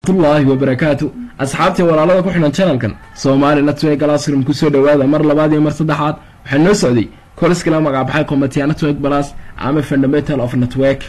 waraxmatullaahi wabarakaatu asxaabtii walaalada ku xidhan channelkan soomaali network classroom kusoo dhawaada mar labaad iyo mar saddexaad waxaa noo socday koliskala magacbaxay combatia network plus ama fundamental of network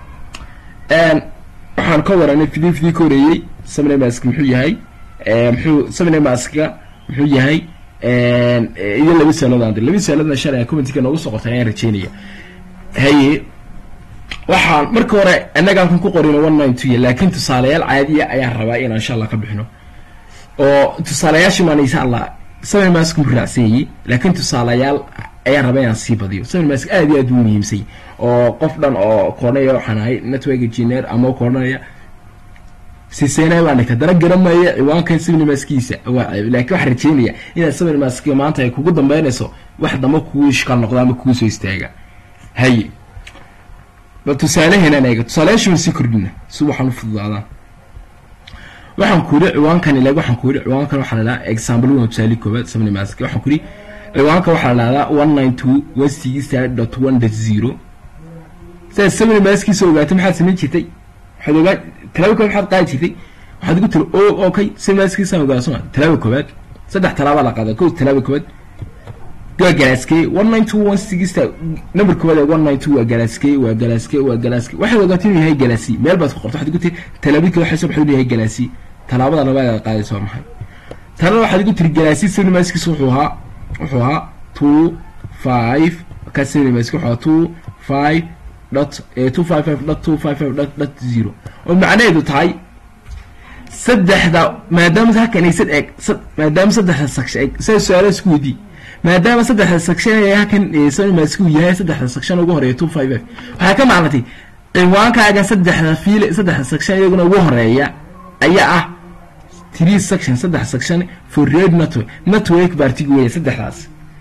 waxaan ka waranay video video ka horeeyey seminamask muxuu yahay muxuu seminamaska muxuu yahay iyo laba saalood aan dir laba saaloodna shalay commentika noogu soo qortay ayaan rajeynaya haye waxaan marka hore annagaan kan ku qorino one nine two laakiin tusaalayaal caadiya ayaan rabaa inaan insha allah ka bixino oo tusaalayaasha maan insha allah seven mask mu raacsanyay laakiin tusaalayaal ayaan rabaa inaan sii badiyo seven mask aad iyo aad u muhiimsay oo qof dhan oo koonaya waxaan ahay network engineer ama koonaya siseena baan dhigta dana garanmaya ciwaankan seven maskiisa waa ceeb laakiin waxaan rajeynaya inaad seven mask maanta ay kugu dambeynayso wax damba kugu ishkaal noqdo ama kugu soo istaaga haye bal tusaaleheenaan eega tusaalayaasha waan sii kordhina si waxaan u fududaadaan waxaan ku yidhi ciwaankan ilag waxaan ku yidhi ciwaankan waxaa la dhahaa example one tusaale koobaad sabni mask waxaan ku yidhi ciwaanka waxaa la dhahdaa one nine two one six dot one dot zero sidaad sabni maskiisa ogaatay maxaad samayn jirtay waxaad ogaa talaaba koobaad maxaad qaadi jirtay waxaad ugu tiri o okay sabni maskiisaan ogaa soma talaaba koobaad saddex talaaba la qaada kow talaaba koobaad waa galaaskey one nine two one sixta number koowaad ee one nine two waa galaaskey waa galaaskey waa galaaskey waxaad ogaatay inuu yahay galaasi meel baad ku qorto waxaad igu tiri talaabid kale waxay soo baxday inuu yahay galaasi talaabada labaad aad qaadaysa waa maxay talada waxaad igu tiri galaasi cinemaskiisa wuxuu ahaa wuxuu ahaa two five ka cinemaski wuxuu ahaa two five dot two five five dot two five five dot dot zero oo macnaheedu tahay saddexda maadaama halkan ay sad eeg maadaama saddexda saksha eeg saa su-aalaha isku weydii maadaama saddexda section halkan sonimask uu yahay saddexda section ugu horeeya two five f waxay ka macnatay ciwaankaaga saddexda fiil saddexda section iyaguna ugu horeeya ayaa ah three section saddex section for red network network bartig weya saddexdaas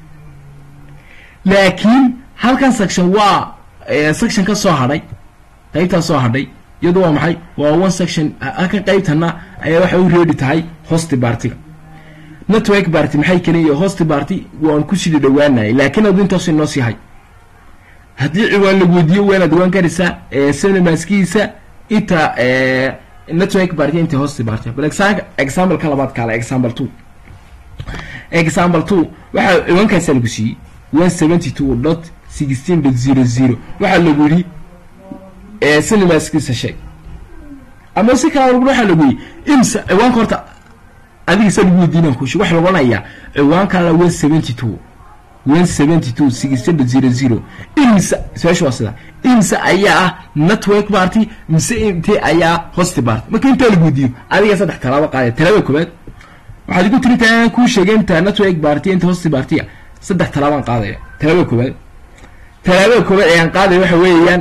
laakiin halkan section waa section ka soo hadhay qaybtaa soo hadhay iyadu waa maxay waa one section halkan qaybtana ayaa waxay u reedi tahay hosti bartiga network barty maxay keliya hosti barty waan ku sii dhawaanayay laakiin adu intaas inoo sii hay haddii ciwaan la weydiiyo waanaad waan karaysaa cinemaskiisa inta network barty inta hosti barty bal example ka labaad kaale example two example two waxaa ciwaankaasa lagu siiyey one seventy two dot sixteen dot zero zero waxaa lagu yidhi cinemaskiisa sheeg ama si kala lagu waxaa lagu yidhi imsa ciwaanka horta adiga sa lagu weydiinaan kushi waxa lagu odhanayaa ciwaankaala one seventy two one seventy two sixteen zero zero imsa su-aasha waa sida imsa ayaa ah network party mise intee ayaa hosti party marka intaa lagu weydiiyo adiga saddex talaabo qaadaya talaaba koobaad waxaad igu tiri intaa kuu sheegay inta network party inta hosti party saddex talaabaan qaadaya talaaba koobaad talaabada koobaad ayaan qaadaya waxa weeyaan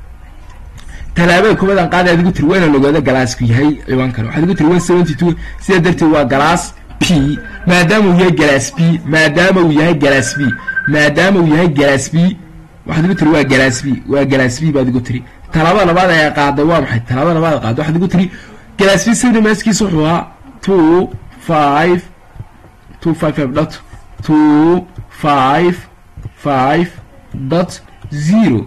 talaabada koobaad aan qaaday adigu tiri waa inaan ogaado galaasku yahay ciwaankan waxaad igu tiri one seventy two sidaa darteed waa galaas p maadaama uu yahay galaas b maadaama uu yahay galaas b maadaama uu yahay galaas b waxaad igu tiri waa galaas b waa galaas b baad igu tiri talaabada labaad ayaa qaaday waa maxay talaabada labaad qaaday waxaad igu tiri galaas b sabri maaskiisa wuxuu ahaa two five two five five dot two five five dot zero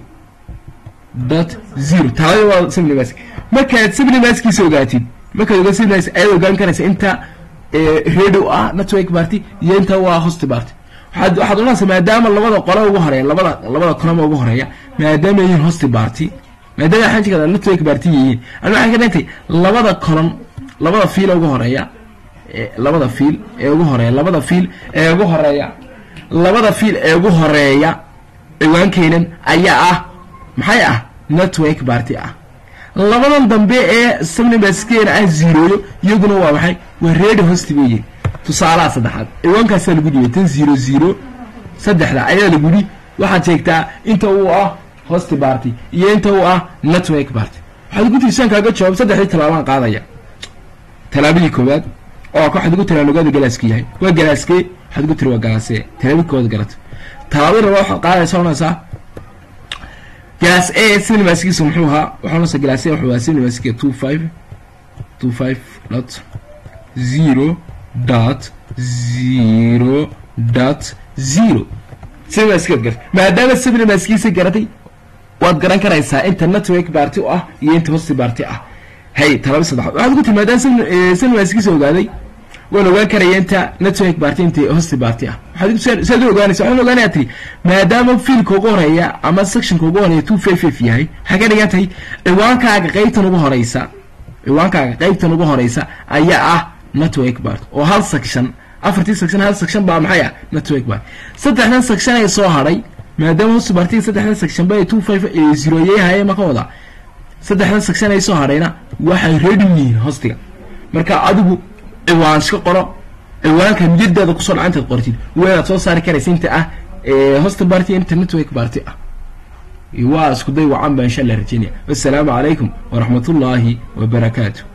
dot zero talada waa seminamask markaad seminamaskiisa ogaatid markaad ogaa seminamas ayaad ogaan karaysa inta radio ah network party iyo inta waa hosti party waxaad waxaad odhanaysa maadaama labada qole ugu horeeya labada labada coloma ugu horeeya maadaama yihiin hosti party maadaama waxaan jikada network party yihiin ani waxaan ka dhintay labada colon labada fiil ugu horeeya labada fiil ee ugu horeeya labada fiil ee ugu horeeya labada fiil ee ugu horeeya ciwaankeenan ayaa ah maxay ah network barty ah labadan dambe ee sabnimaskeena ah zerooyo iyaguna waa maxay waa ready hosti bay yihin tusaalaha saddexaad ciwaankaasaa lagu dhibay tan zero zero saddexda ayaa lagu yidhi waxaad sheegtaa inta uu ah hosti barty iyo inta uu ah network barty waxaad ugu tiri saan kaaga jawaab saddexdii tallaabaan qaadaya tallaabadii koowaad oo waxaad ugu tiri aan ogaada galaaska yahay waa galaaskee waxaad ugu tiri waa galaasee tallaabadii koowaad garata tallaabadii labaad waxaad qaadaysa onaysaa galaas a cinemaskiisa muxuu ahaa waxaa nasa galaas a wuxuu ahaa cinemaskiga two five two five dot zero dot zero dot zero cinemaskigaad garatay maadaama cinemaskiisa garatay waad garan karaysaa inta network barty u ah iyo inta hosti barty ah hay talaba saddexaad waxaad ku timaadaan sanwaaskiisa ogaaday waan ogaan karaya inta network party inta hosti party ah waxaad saad u ogaanaysa waxaan ogaanaya tiri maadaama fiilka ugu horeeya ama sectionka ugu horeeya two five five yahay waxay ka dhigan tahay ciwaankaaga qaybtan ugu horeysa ciwaankaaga qaybtan ugu horeysa ayaa ah network party oo hal section afartii section hal section baa maxay ah network party saddexdan section ay soo hadhay maadaama hosti party saddexdan section ba two five zero yahay ma ka wada saddexdan section ay soo hadhayna waxay ready yihiin hostiga marka adigu ciwaan iska qoro ciwaanka niyadaada kusoo dhaca intaad qortid waynaad soo saari karaysa inta ah hosta party inta network party ah waa isku day wacan baa insha allah rajeynaya wassalaamu calaykum waraxmatullaahi wabarakaatu